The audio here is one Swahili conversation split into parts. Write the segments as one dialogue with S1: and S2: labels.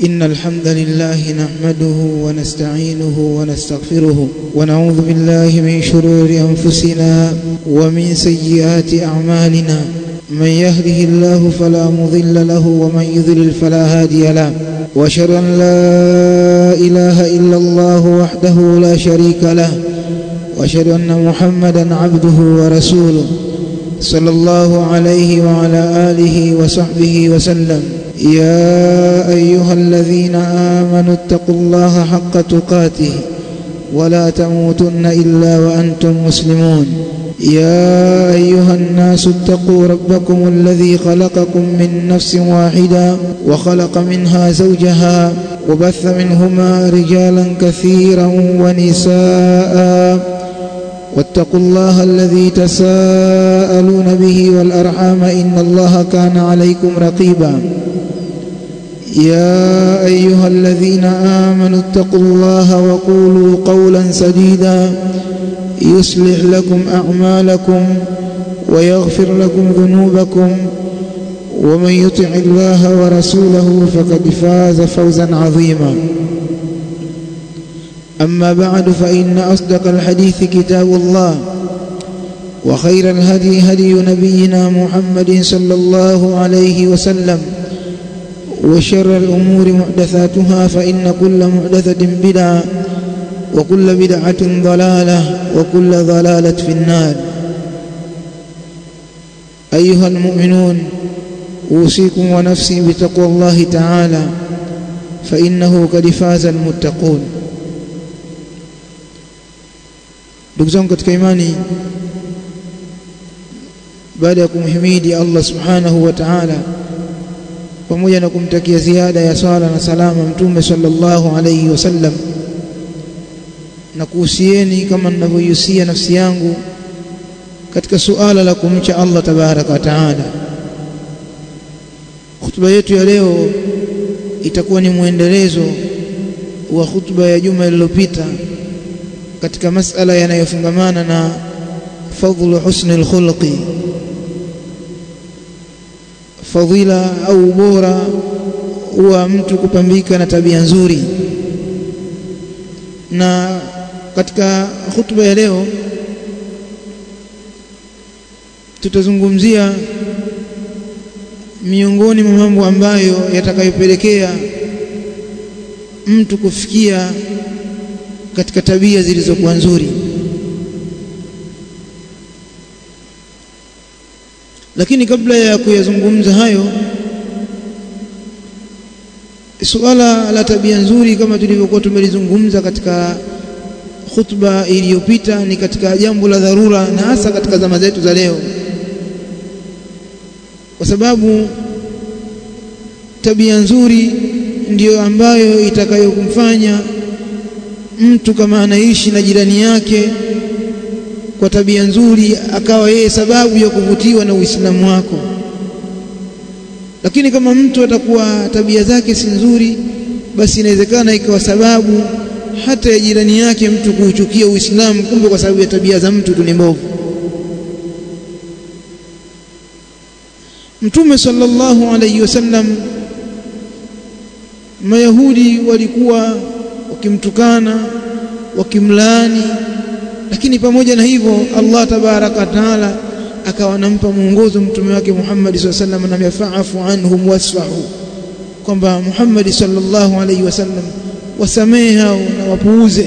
S1: إن الحمد لله نحمده ونستعينه ونستغفره ونعوذ بالله من شرور أنفسنا ومن سيئات أعمالنا من يهده الله فلا مضل له ومن يضلل فلا هادي له واشهد ان لا اله الا الله وحده لا شريك له واشهد ان محمدا عبده ورسوله صلى الله عليه وعلى اله وصحبه وسلم يا ايها الذين امنوا اتقوا الله حق تقاته ولا تموتن الا وانتم مسلمون يا ايها الناس اتقوا ربكم الذي خلقكم من نفس واحده وخلق منها زوجها وبث منهما رجالا كثيرا ونساء واتقوا الله الذي تساءلون به والارحام ان الله كان عليكم رقيبا يا ايها الذين امنوا اتقوا الله وقولوا قولا سديدا يصلح لكم اعمالكم ويغفر لكم ذنوبكم ومن يطع الله ورسوله فقد فاز فوزا عظيما اما بعد فان اصدق الحديث كتاب الله وخير الهدي هدي نبينا محمد صلى الله عليه وسلم وشر الامور محدثاتها فان كل محدثه بدعه وكل بدعة ضلالة وكل ضلالة في النار أيها المؤمنون أوصيكم ونفسي بتقوى الله تعالى فإنه قد فاز المتقون ndugu zangu katika imani baada ya kumhimidi Allah subhanahu wa ta'ala pamoja na kumtakia ziada ya swala na salama mtume sallallahu alayhi wasallam na kuhusieni kama ninavyoihusia nafsi yangu katika suala la kumcha Allah tabaraka wa taala. Hutuba yetu ya leo itakuwa ni mwendelezo wa hutuba ya juma lililopita katika masala yanayofungamana na fadhlu husni alkhulqi, fadhila au ubora wa mtu kupambika na tabia nzuri na katika hutuba ya leo tutazungumzia miongoni mwa mambo ambayo yatakayopelekea mtu kufikia katika tabia zilizokuwa nzuri lakini kabla ya kuyazungumza hayo suala la tabia nzuri kama tulivyokuwa tumelizungumza katika khutba iliyopita ni katika jambo la dharura na hasa katika zama zetu za leo kwa sababu tabia nzuri ndiyo ambayo itakayokumfanya mtu kama anaishi na jirani yake kwa tabia nzuri akawa yeye sababu ya kuvutiwa na Uislamu wako lakini kama mtu atakuwa tabia zake si nzuri basi inawezekana ikawa sababu hata ya jirani yake mtu kuuchukia Uislamu kumbe kwa sababu ya tabia za mtu tu ni mbovu Mtume sallallahu alayhi wasallam Mayahudi walikuwa wakimtukana wakimlaani lakini pamoja na hivyo Allah tabaraka taala akawa anampa mwongozo mtume wake Muhammad sallallahu alaihi wasallam na yafafu anhum wasfahu kwamba Muhammad sallallahu alaihi wasallam wasamehe hao na wapuuze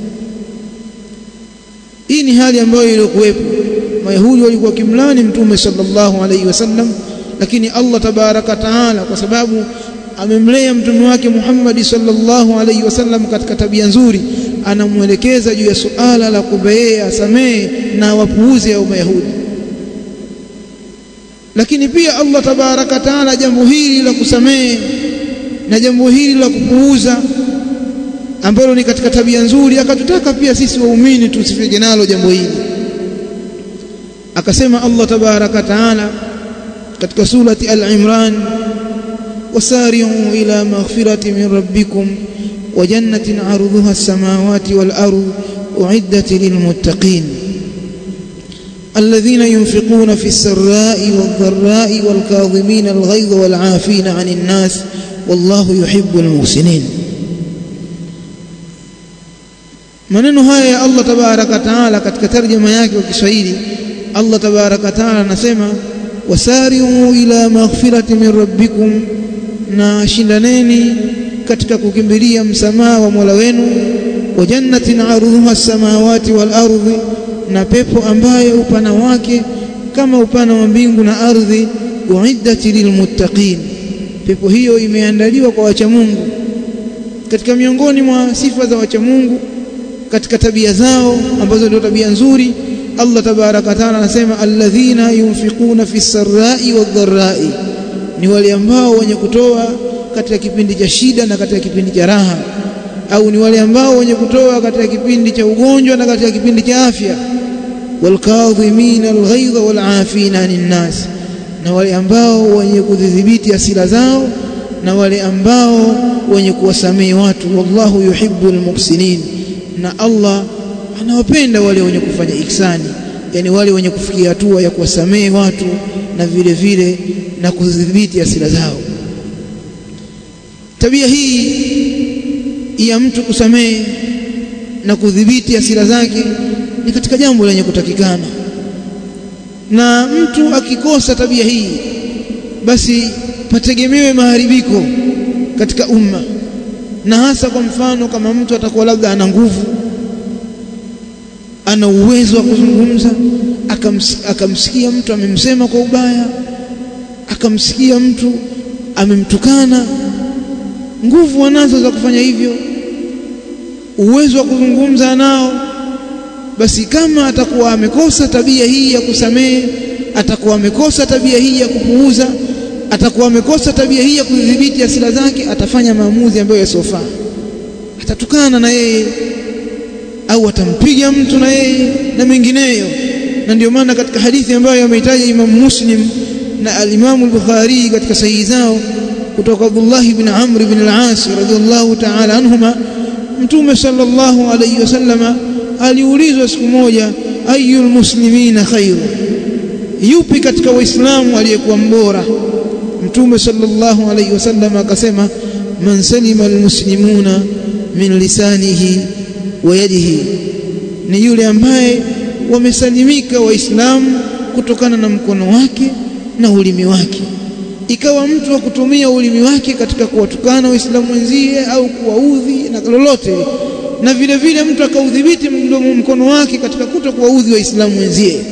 S1: hii ni hali ambayo ilikuwepo mayahudi walikuwa kimlani mtume sallallahu alaihi wasallam lakini Allah tabaraka taala kwa sababu amemlea mtume wake Muhammad sallallahu alaihi wasallam katika tabia nzuri anamwelekeza juu ya suala la kubeea asamehe na wapuuze au mayahudi lakini pia Allah tabaraka taala jambo hili la kusamehe na jambo hili la kupuuza ambalo ni katika tabia nzuri akatutaka pia sisi waumini tusifike nalo jambo hili akasema Allah tabaraka taala katika surati al-Imran wasari'u ila maghfirati min rabbikum wa jannatin 'arduha as-samawati wal ardu u'iddat lilmuttaqin الذين ينفقون في السراء والضراء والكاظمين الغيظ والعافين عن الناس wallahu yuhibbul muhsinin maneno haya ya Allah tabaraka taala katika tarjuma yake kwa Kiswahili Allah tabaraka taala anasema wasari'u ila maghfirati min rabbikum na shindaneni katika kukimbilia msamaha wa Mola wenu wa jannatin arduha samawati wal ardi na pepo ambayo upana wake kama upana wa mbingu na ardhi uiddat lilmuttaqin pepo hiyo imeandaliwa kwa wacha Mungu katika miongoni mwa sifa za wacha Mungu katika tabia zao ambazo ndio tabia nzuri Allah tabaraka taala anasema alladhina yunfiquna fi sarrai wadh-dharrai ni wale ambao wenye kutoa katika kipindi cha shida na katika kipindi cha raha au ni wale ambao wenye kutoa katika kipindi cha ugonjwa na katika kipindi cha afya walkadhimina alghaidha walafina anin nas na wale ambao wenye kudhibiti hasira zao na wale ambao wenye kuwasamehe watu wallahu yuhibbul muhsinin na Allah anawapenda wale wenye kufanya ihsani yani wale wenye kufikia hatua ya kuwasamehe watu na vile vile na kudhibiti hasira zao tabia hii ya mtu kusamehe na kudhibiti hasira zake ni katika jambo lenye kutakikana na mtu akikosa tabia hii basi pategemewe maharibiko katika umma na hasa kwa mfano kama mtu atakuwa labda ana nguvu ana uwezo wa kuzungumza akamsikia mtu amemsema kwa ubaya akamsikia mtu amemtukana nguvu anazo za kufanya hivyo uwezo wa kuzungumza nao basi kama atakuwa amekosa tabia hii ya kusamehe atakuwa amekosa tabia hii ya kupuuza atakuwa amekosa tabia hii ya kudhibiti hasira zake atafanya maamuzi ambayo yasofaa atatukana na yeye au atampiga mtu na yeye na mengineyo na ndio maana katika hadithi ambayo ameitaja Imam Muslim na al-Imam al-Bukhari katika sahihi zao kutoka Abdullah ibn Amr ibn al-As radhiyallahu ta'ala anhuma Mtume sallallahu alayhi wasallama aliulizwa siku moja ayul muslimina khairu yupi katika waislamu aliyekuwa mbora Mtume sallallahu alayhi wasallam akasema man salima almuslimuna min lisanihi wa yadihi ni yule ambaye wamesalimika waislamu kutokana na mkono wake na ulimi wake ikawa mtu wa kutumia ulimi wake katika kuwatukana waislamu wenzie au kuwaudhi na lolote na vile vile mtu akaudhibiti mdomo mkono wake katika kuto kuwaudhi waislamu wenzie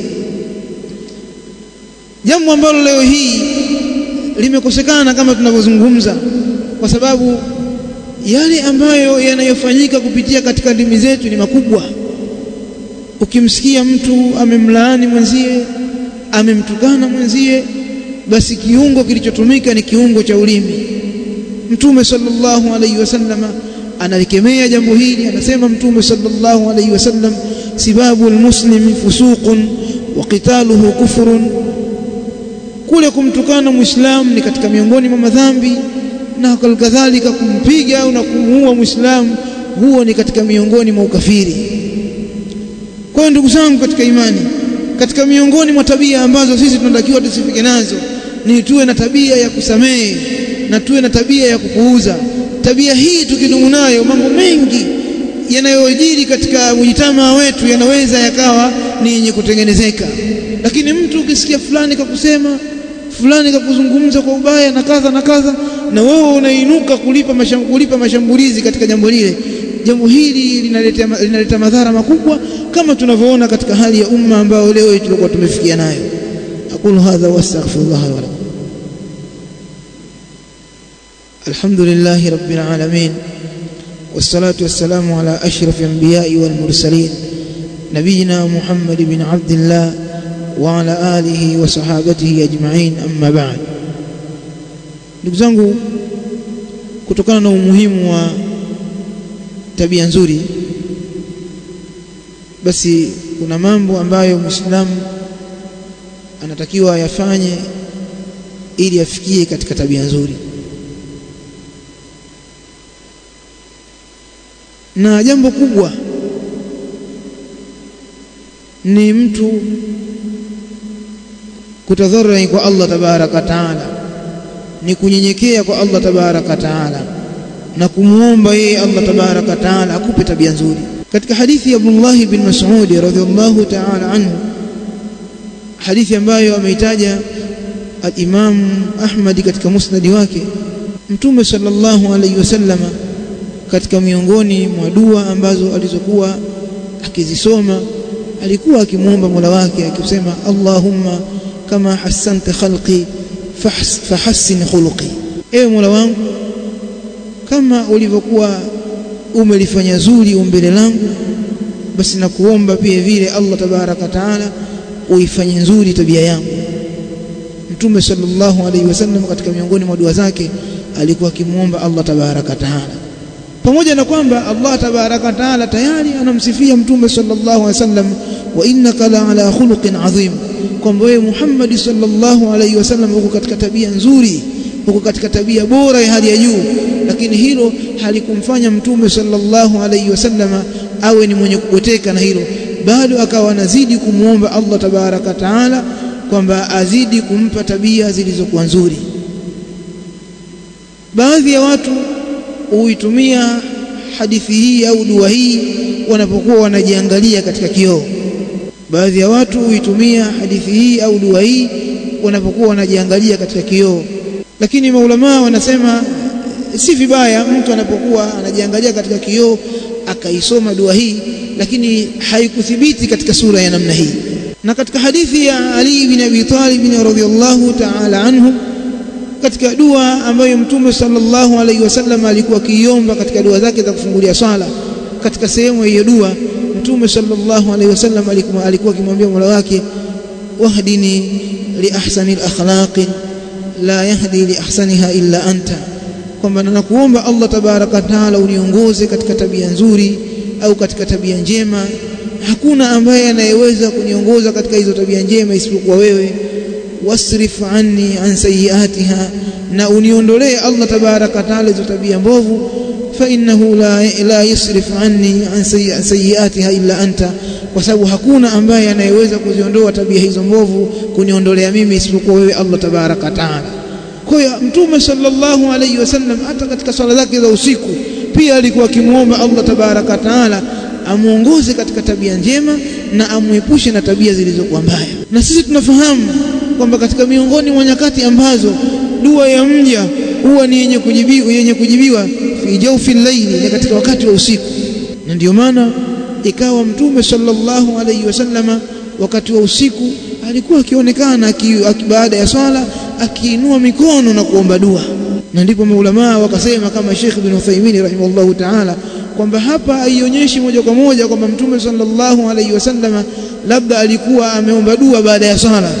S1: jambo ambalo leo hii limekosekana kama tunavyozungumza kwa sababu yale ambayo yanayofanyika kupitia katika ndimi zetu ni makubwa ukimsikia mtu amemlaani mwenzie amemtukana mwenzie basi kiungo kilichotumika ni kiungo cha ulimi mtume sallallahu alaihi wasallama analikemea jambo hili anasema mtume sallallahu alaihi wasallam sibabu almuslimi fusuqun wa qitaluhu kufrun kule kumtukana muislamu ni katika miongoni mwa madhambi na kadhalika kumpiga au na kumuua muislamu huo ni katika miongoni mwa ukafiri kwa hiyo ndugu zangu katika imani katika miongoni mwa tabia ambazo sisi tunatakiwa tusifike nazo ni tuwe na tabia ya kusamehe na tuwe na tabia ya kupuuza tabia hii tukidumu nayo mambo mengi yanayojiri katika mujitamaa wetu yanaweza yakawa ni yenye kutengenezeka lakini mtu ukisikia fulani kakusema fulani kakuzungumza kwa ubaya na kadha na kadha na wewe unainuka kulipa masham, kulipa mashambulizi katika jambo lile jambo hili linaleta linaleta madhara makubwa kama tunavyoona katika hali ya umma ambao leo tulikuwa tumefikia nayo aqulu hadha wastaghfirullah wa lakum alhamdulillahi rabbil alamin والصلاة والسلام على أشرف الأنبياء والمرسلين نبينا محمد بن عبد الله وعلى آله وصحابته أجمعين أما بعد ndugu zangu kutokana na umuhimu wa tabia nzuri basi kuna mambo ambayo muislamu anatakiwa ayafanye ili afikie katika tabia nzuri na jambo kubwa ni mtu kutadharai kwa Allah tabaraka taala ni kunyenyekea kwa Allah tabaraka taala na kumwomba yeye Allah tabaraka taala akupe tabia nzuri katika hadithi ya Abdullah bin Mas'ud radhiyallahu ta'ala anhu hadithi ambayo ameitaja al-Imam Ahmad katika musnadi wake Mtume sallallahu alayhi wasallama katika miongoni mwa dua ambazo alizokuwa akizisoma alikuwa akimwomba Mola wake akisema Allahumma kama hassanta khalqi fahassin khuluqi ewe Mola wangu kama ulivyokuwa umelifanya zuri umbile langu basi nakuomba pia vile Allah tabaraka taala uifanye nzuri tabia yangu Mtume sallallahu alaihi wasallam katika miongoni mwa dua zake alikuwa akimwomba Allah tabaraka taala pamoja na kwamba Allah tabaraka taala tayari anamsifia Mtume sallallahu alaihi wasallam wa innaka la ala khuluqin adhim kwamba wewe Muhammad sallallahu alaihi wasallam uko katika tabia nzuri uko katika tabia bora ya hali ya juu lakini hilo halikumfanya Mtume sallallahu alaihi wasallama awe ni mwenye kuboteka na hilo bado akawa anazidi kumwomba Allah tabaraka taala kwamba azidi kumpa tabia zilizokuwa nzuri baadhi ya watu huitumia hadithi hii au dua hii wanapokuwa wanajiangalia katika kioo baadhi ya watu huitumia hadithi hii au dua hii wanapokuwa wanajiangalia katika kioo lakini maulamaa wanasema si vibaya mtu anapokuwa anajiangalia katika kioo akaisoma dua hii lakini haikuthibiti katika sura ya namna hii na katika hadithi ya Ali bin Abi Talib radhiyallahu ta'ala anhu katika dua ambayo mtume sallallahu alaihi wasallam alikuwa akiiomba katika dua zake za kufungulia swala katika sehemu hiyo dua mtume sallallahu alaihi wasallam alikuwa alikuwa akimwambia Mola wake wahdini li ahsani al-akhlaq la yahdi li ahsaniha illa anta kwamba nakuomba Allah tabaraka taala uniongoze katika tabia nzuri au katika tabia njema hakuna ambaye anayeweza kuniongoza katika hizo tabia njema isipokuwa wewe wasrif anni an sayiatiha na uniondolee Allah tabaraka taala hizo tabia mbovu fa innahu la, la yusrif anni an sayiatiha illa anta kwa sababu hakuna ambaye anayeweza kuziondoa tabia hizo mbovu kuniondolea mimi isipokuwa wewe Allah tabaraka taala kwa hiyo mtume sallallahu alayhi wasallam hata katika swala zake za usiku pia alikuwa akimwomba Allah tabaraka taala amuongoze katika tabia njema na amuepushe na tabia zilizokuwa mbaya na sisi tunafahamu kwamba katika miongoni mwa nyakati ambazo dua ya mja huwa ni yenye kujibiwa yenye kujibiwa fi jawfi layli ni katika wakati wa usiku na ndio maana ikawa mtume sallallahu alayhi wasallama wakati wa usiku alikuwa akionekana baada ya swala akiinua mikono na kuomba dua na ndipo maulamaa wakasema kama Sheikh bin Uthaymeen rahimahullahu ta'ala kwamba hapa haionyeshi moja kwa moja kwamba mtume sallallahu alaihi wasallam labda alikuwa ameomba dua baada ya swala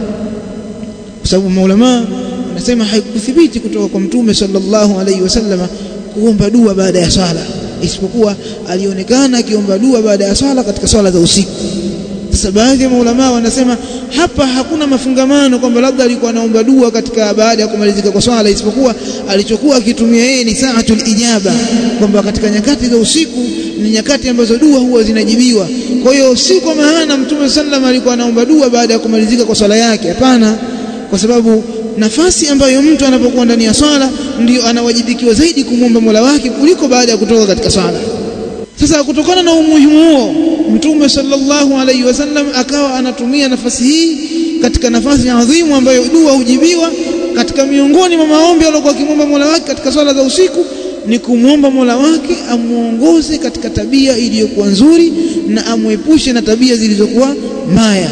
S1: kwa sababu maulama wanasema haikuthibiti kutoka kwa mtume sallallahu alaihi wasallam kuomba dua baada ya swala isipokuwa alionekana akiomba dua baada ya swala katika swala za usiku sasa baadhi ya maulama wanasema hapa hakuna mafungamano kwamba labda alikuwa anaomba dua katika baada ya kumalizika kwa swala isipokuwa alichokuwa akitumia yeye ni saatul ijaba kwamba katika nyakati za usiku ni nyakati ambazo dua huwa zinajibiwa kwa hiyo si kwa maana mtume sallam alikuwa anaomba dua baada ya kumalizika kwa swala yake hapana kwa sababu nafasi ambayo mtu anapokuwa ndani ya swala ndio anawajibikiwa zaidi kumwomba Mola wake kuliko baada ya kutoka katika swala sasa kutokana na umuhimu huo mtume sallallahu alaihi wasallam akawa anatumia nafasi hii katika nafasi adhimu ambayo dua hujibiwa katika miongoni mwa maombi aliyokuwa akimwomba Mola wake katika swala za usiku ni kumwomba Mola wake amuongoze katika tabia iliyokuwa nzuri na amwepushe na tabia zilizokuwa mbaya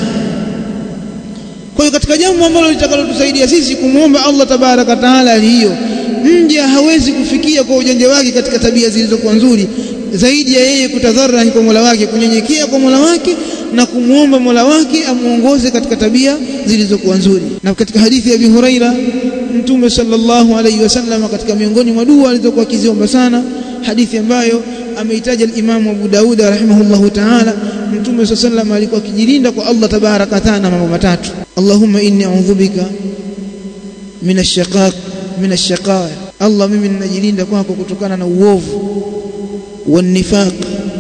S1: kwa hiyo katika jambo ambalo litakalotusaidia sisi kumwomba Allah tabaraka taala hiyo mja hawezi kufikia kwa ujanja wake katika tabia zilizokuwa nzuri zaidi ya yeye kutadharani kwa Mola wake kunyenyekea kwa Mola wake na kumwomba Mola wake amuongoze katika tabia zilizokuwa nzuri na katika hadithi ya Abi Huraira Mtume sallallahu alaihi wasallam katika miongoni mwa dua alizokuwa akiziomba sana hadithi ambayo ameitaja al-Imam Abu Daud rahimahullahu ta'ala Mtume sallallahu alikuwa akijilinda kwa Allah tabaraka taala mambo matatu Allahumma inni a'udhu bika min ash-shaqaq min ash-shaqa Allah mimi ninajilinda kwako kutokana na uovu wanifaq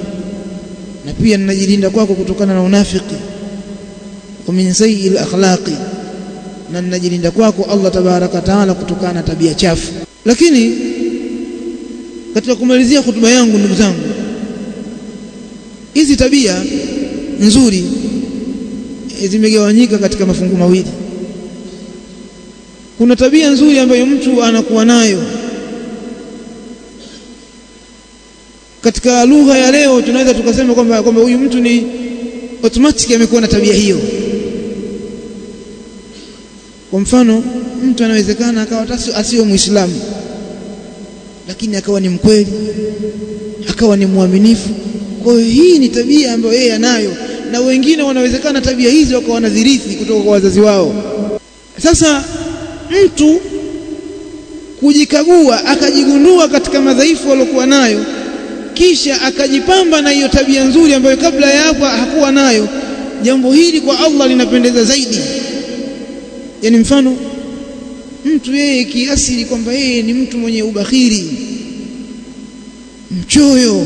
S1: na pia ninajilinda kwako kutokana na unafiki wa min sayyi al-akhlaqi na ninajilinda kwako Allah tabaraka taala kutokana na tabia chafu lakini katika kumalizia hotuba yangu ndugu zangu hizi tabia nzuri zimegawanyika katika mafungu mawili kuna tabia nzuri ambayo mtu anakuwa nayo katika lugha ya leo tunaweza tukasema kwamba kwamba huyu mtu ni automatic amekuwa na tabia hiyo kwa mfano mtu anawezekana akawa asiyo muislamu lakini akawa ni mkweli akawa ni mwaminifu kwa hiyo hii ni tabia ambayo yeye anayo na wengine wanawezekana tabia hizi wakawa wanazirithi kutoka kwa wazazi wao sasa mtu kujikagua akajigundua katika madhaifu aliyokuwa nayo kisha akajipamba na hiyo tabia nzuri ambayo kabla ya hapo hakuwa nayo jambo hili kwa Allah linapendeza zaidi yani mfano mtu yeye kiasili kwamba yeye ni mtu mwenye ubakhiri mchoyo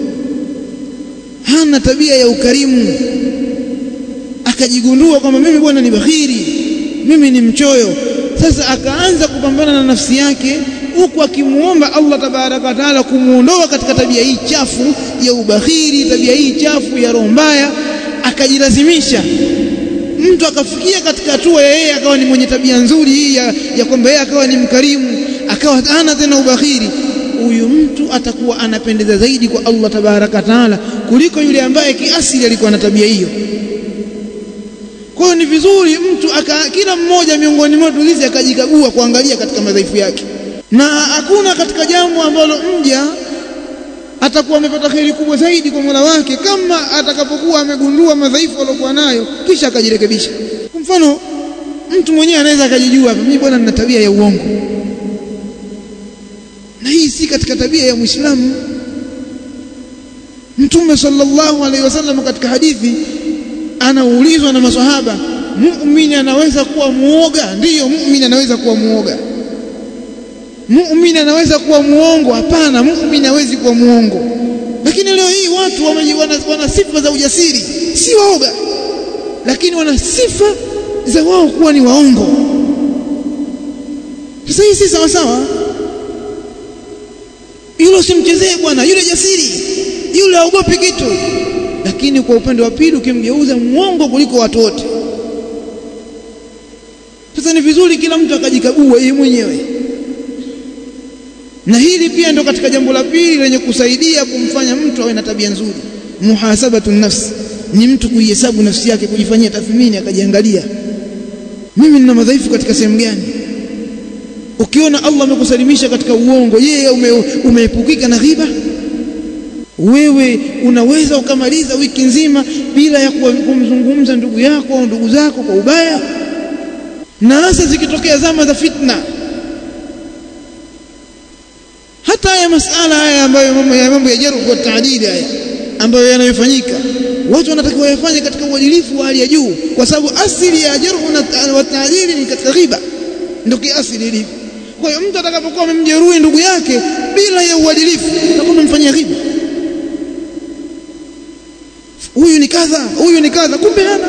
S1: hana tabia ya ukarimu akajigundua kwamba mimi bwana ni bakhiri mimi ni mchoyo sasa akaanza kupambana na nafsi yake huku akimuomba Allah tabaraka wa taala kumuondoa katika tabia hii chafu ya ubakhiri tabia hii chafu ya roho mbaya akajilazimisha mtu akafikia katika hatua ya yeye akawa ni mwenye tabia nzuri hii ya, ya kwamba yeye akawa ni mkarimu akawa hana tena ubakhiri huyu mtu atakuwa anapendeza zaidi kwa Allah tabaraka taala kuliko yule ambaye kiasili alikuwa na tabia hiyo kwa hiyo ni vizuri mtu aka, kila mmoja miongoni mwetu sisi akajikagua kuangalia katika madhaifu yake na hakuna katika jambo ambalo mja atakuwa amepata kheri kubwa zaidi kwa Mola wake kama atakapokuwa amegundua madhaifu aliyokuwa nayo kisha akajirekebisha. Kwa mfano, mtu mwenyewe anaweza akajijua hapa, mimi bwana nina tabia ya uongo, na hii si katika tabia ya Muislamu. Mtume sallallahu alaihi wasallam katika hadithi anaulizwa na maswahaba, muumini anaweza kuwa muoga? Ndiyo, muumini anaweza kuwa muoga muumini anaweza kuwa muongo hapana muumini hawezi kuwa muongo lakini leo hii watu wana, wana sifa za ujasiri si waoga lakini wana sifa za wao kuwa ni waongo sasa hii si sawa sawa yule usimchezee bwana yule jasiri yule haogopi kitu lakini kwa upande wa pili ukimgeuza muongo kuliko watu wote sasa ni vizuri kila mtu akajikagua yeye mwenyewe na hili pia ndo katika jambo la pili lenye kusaidia kumfanya mtu awe na tabia nzuri muhasabatu nafsi ni mtu kuihesabu nafsi yake kujifanyia tathmini akajiangalia mimi nina madhaifu katika sehemu gani ukiona Allah amekusalimisha katika uongo yeye ume, umeepukika na ghiba wewe unaweza ukamaliza wiki nzima bila ya kumzungumza ndugu yako au ndugu zako kwa ubaya na hasa zikitokea zama za fitna hata haya masala haya ambayo mambo ya mambo ya jarh wa taadili haya ambayo yanayofanyika watu wanatakiwa yafanye katika uadilifu wa hali ya juu kwa sababu asili ya jarh wa taadili ni katika ghiba ndio kiasili ilivyo kwa hiyo mtu atakapokuwa amemjeruhi ndugu yake bila ya uadilifu atakuwa amemfanyia ghiba huyu ni kadha huyu ni kadha kumbe hana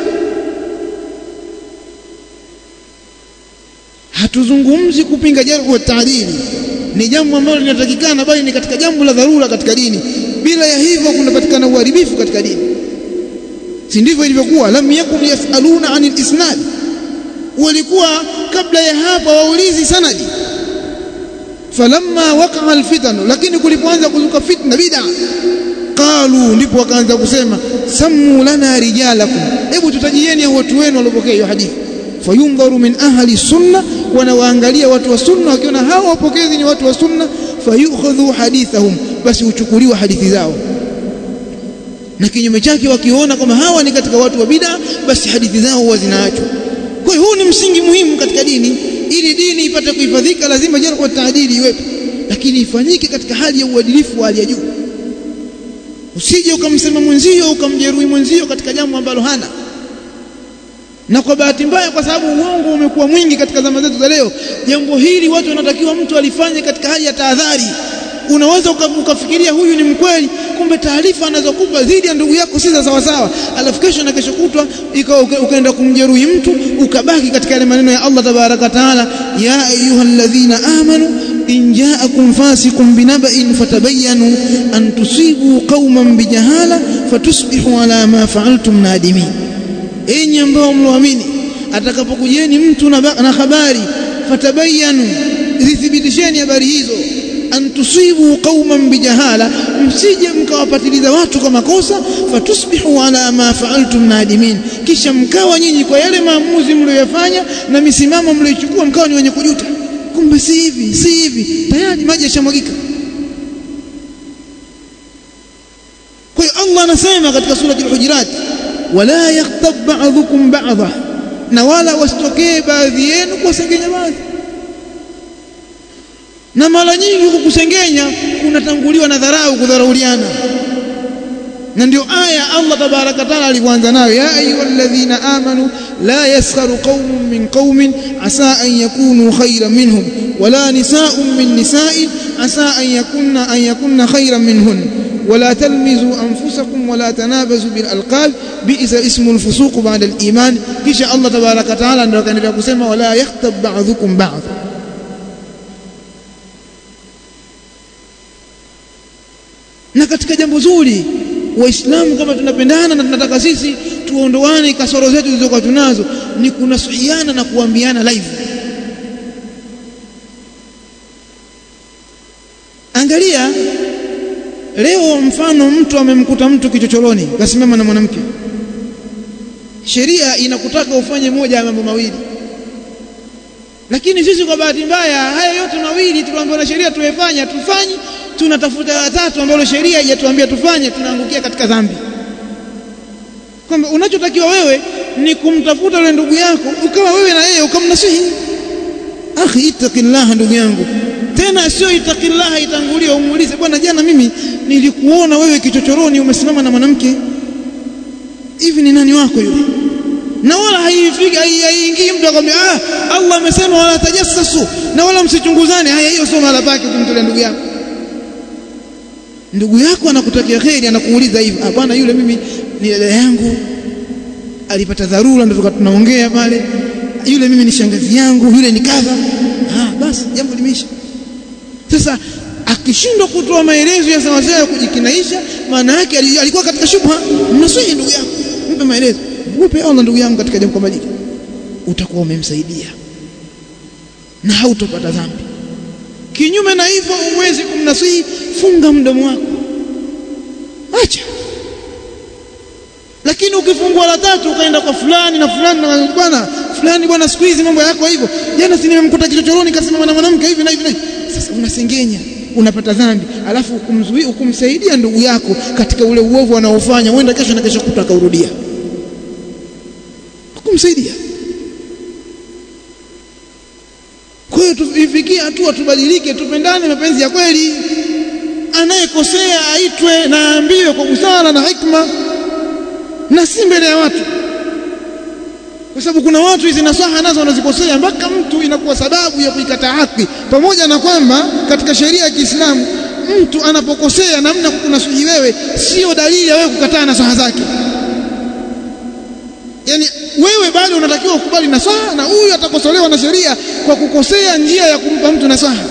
S1: hatuzungumzi kupinga jarh wa taadili ni jambo ambalo linatakikana bali ni katika jambo la dharura katika dini bila ya hivyo kunapatikana uharibifu katika dini si ndivyo ilivyokuwa lam yakun yasaluna anil isnad walikuwa kabla ya hapa waulizi sanadi falamma waqa'a alfitan lakini kulipoanza kuzuka fitna bid'a qalu ndipo wakaanza kusema sammu lana rijalakum hebu tutajieni watu wenu waliopokea hiyo hadithi fayundharu min ahli sunna wanawaangalia watu wa sunna wakiona hawa wapokezi ni watu wa sunna fayukhadhu hadithahum basi uchukuliwa hadithi zao na kinyume chake wakiona kama hawa ni katika watu wa bid'a basi hadithi zao huwa zinaachwa kwa hiyo huu ni msingi muhimu katika dini ili dini ipate kuhifadhika lazima jarh wa taadili iwepo lakini ifanyike katika hali ya uadilifu wa hali ya juu usije ukamsema mwenzio ukamjeruhi mwenzio katika jambo ambalo hana na kwa bahati mbaya kwa sababu uongo umekuwa mwingi katika zama zetu za leo jambo hili watu wanatakiwa mtu alifanye katika hali ya tahadhari unaweza ukafikiria huyu ni mkweli kumbe taarifa anazokupa dhidi ya ndugu yako si za sawa sawa alafu kesho na kesho kutwa ukaenda kumjeruhi mtu ukabaki katika yale maneno ya Allah tabaraka taala ya ayyuhalladhina amanu in ja'akum fasiqun binaba'in fatabayyanu an tusibu qauman bijahala fatusbihu ala ma fa'altum nadimin enyi ambao mloamini atakapokujeni mtu na, na habari fatabayyanu zithibitisheni habari hizo an tusibu qauman bijahala msije mkawapatiliza watu kwa makosa fatusbihu ala ma fa'altum nadimin kisha mkawa nyinyi kwa yale maamuzi mlioyafanya na misimamo mlioichukua mkawa ni wenye kujuta kumbe si hivi si hivi tayari maji yashamwagika kwa hiyo Allah anasema katika sura al-Hujurat wala yaghtab ba'dhukum ba'dha na wala wasitokee baadhi yenu kuwasengenya baadhi na mara nyingi kukusengenya kunatanguliwa na dharau kudharauliana na ndio aya Allah tabaraka taala alivyoanza nayo ya ayyuhalladhina amanu la yaskharu qaumun min qaumin asa an yakunu khayran minhum wala nisaa'un min nisaa'in asa an yakunna an yakunna khayran minhun ولا تلمزوا أنفسكم ولا تنابزوا بالألقاب بئس اسم الفسوق بعد الإيمان كيش الله تبارك وتعالى ndio kaendelea kusema wala yakhtab ba'dhukum ba'd na katika jambo zuri waislamu kama tunapendana na tunataka sisi tuondoane kasoro zetu zilizokuwa tunazo ni kunasuhiana na kuambiana live angalia leo mfano mtu amemkuta mtu kichochoroni kasimama na mwanamke sheria inakutaka ufanye moja ya mambo mawili lakini sisi kwa bahati mbaya haya yote mawili tuliambiwa na sheria tuwefanya tufanyi tunatafuta la tatu ambalo sheria haijatuambia tufanye tunaangukia katika dhambi kwamba unachotakiwa wewe ni kumtafuta yule ndugu yako ukawa wewe na yeye ukamnasihi akhi ittaqillah ndugu yangu tena sio ittaqillah itangulie umuulize bwana jana mimi nilikuona wewe kichochoroni umesimama na mwanamke hivi ni nani wako yule na wala haifiki haiingii mtu akwambia ah Allah amesema wala tajassasu na wala msichunguzane haya hiyo sio mahala pake kumtolea ndugu yako ndugu yako anakutakia kheri anakuuliza hivi ah bwana yule mimi ni dada yangu alipata dharura ndio tunaongea pale yule mimi ni shangazi yangu yule ni kadha ah basi jambo limeisha sasa akishindwa kutoa maelezo ya sawasawa ya kujikinaisha maana yake alikuwa katika shubha mnasihi ndugu yako mpe maelezo mpe Allah ndugu yangu katika jambo kama hili utakuwa umemsaidia na hautopata dhambi kinyume na hivyo uwezi kumnasihi funga mdomo wako acha lakini ukifungua la tatu ukaenda kwa fulani na fulani na bwana fulani bwana siku hizi mambo yako hivyo jana si nimemkuta kichochoroni kasema na mwanamke hivi na hivi na hivi sasa unasengenya unapata dhambi alafu ukumzuia ukumsaidia ndugu yako katika ule uovu anaofanya huenda kesho na kesho kuta akaurudia kumsaidia kwa hiyo tuifikie hatua tubadilike tupendane mapenzi ya kweli anayekosea aitwe na aambiwe kwa busara na hikma na si mbele ya watu kwa sababu kuna watu hizi nasaha nazo wanazikosea mpaka mtu inakuwa sababu ya kuikataa haki pamoja na kwamba katika sheria ya Kiislamu mtu anapokosea namna kunasuhi wewe sio dalili ya wewe kukataa nasaha zake yani wewe bado unatakiwa ukubali nasaha na huyu atakosolewa na sheria kwa kukosea njia ya kumpa mtu nasaha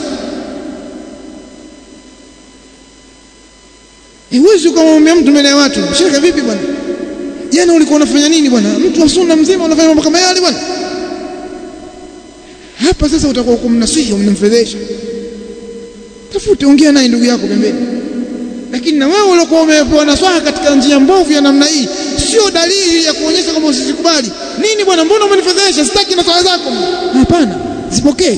S1: huwezi ukamwambia mtu mbele ya watu shekhe vipi bwana jana ulikuwa unafanya nini bwana mtu wa sunna mzima unafanya mambo kama yale bwana hapa sasa utakuwa kumnasihi umnamfedhesha tafute ongea naye ndugu yako pembeni lakini na wewe uliokuwa umepewa nasaha katika njia mbovu ya namna hii sio dalili ya kuonyesha kwamba usizikubali nini bwana mbona umenifedhesha sitaki nasaha zako hapana zipokee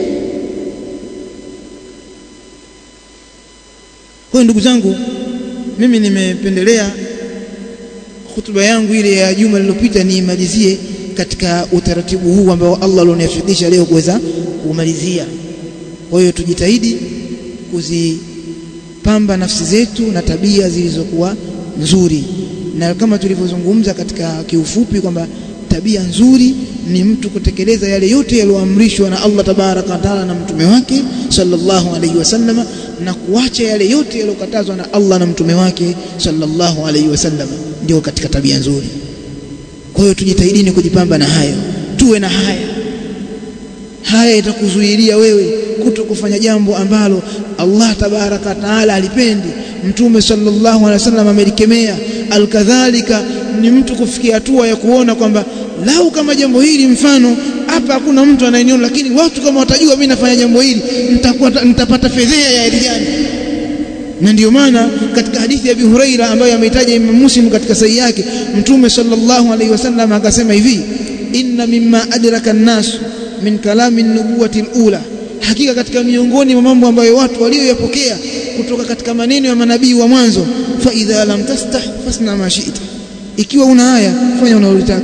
S1: kwa ndugu zangu mimi nimependelea hutuba yangu ile ya juma lililopita niimalizie katika utaratibu huu ambao Allah alioniafikisha leo kuweza kumalizia. Kwa hiyo tujitahidi kuzipamba nafsi zetu na tabia zilizokuwa nzuri, na kama tulivyozungumza katika kiufupi kwamba tabia nzuri ni mtu kutekeleza yale yote yaliyoamrishwa na Allah tabaraka wa taala na mtume wake sallallahu alaihi wasallam na kuacha yale yote yaliyokatazwa na Allah na mtume wake sallallahu alaihi wasallam ndio katika tabia nzuri kwa hiyo tujitahidini kujipamba na hayo tuwe na haya haya itakuzuilia wewe kuto kufanya jambo ambalo Allah tabaraka taala alipendi mtume sallallahu alaihi wasallam amelikemea alkadhalika ni mtu kufikia hatua ya kuona kwamba lau kama jambo hili mfano hapa hakuna mtu anayeniona lakini watu kama watajua mimi nafanya jambo hili nitakuwa nitapata fedhea ya rijani na ndio maana katika hadithi ya Abi Huraira ambayo ameitaja Imam Muslim katika sahihi yake mtume sallallahu alaihi wasallam akasema hivi inna mimma adraka an-nas min kalami an-nubuwati al-ula hakika katika miongoni mwa mambo ambayo watu walioyapokea kutoka katika maneno ya manabii wa mwanzo fa idha lam tastah fasna ma shi'ta ikiwa una haya fanya unalotaka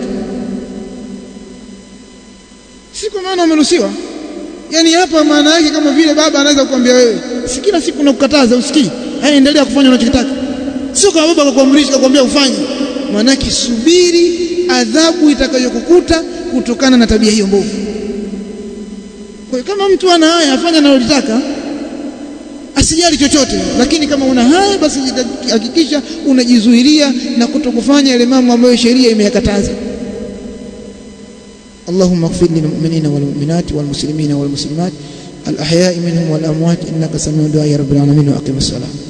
S1: si kwa maana umeruhusiwa yani hapa maana yake kama vile baba anaweza kukwambia wewe si kila siku nakukataza usikii haya endelea kufanya unachotaka sio kama baba akakuamrisha akakwambia ufanye maana yake subiri adhabu itakayokukuta kutokana na tabia hiyo mbovu kwa hiyo kama mtu ana haya afanya analotaka asijali chochote lakini kama una haya basi hakikisha unajizuilia na kutokufanya yale mambo ambayo sheria imeyakataza اللهم اغفر للمؤمنين والمؤمنات والمسلمين والمسلمات الأحياء منهم والأموات إنك سميع دعاء رب العالمين وأقم الصلاة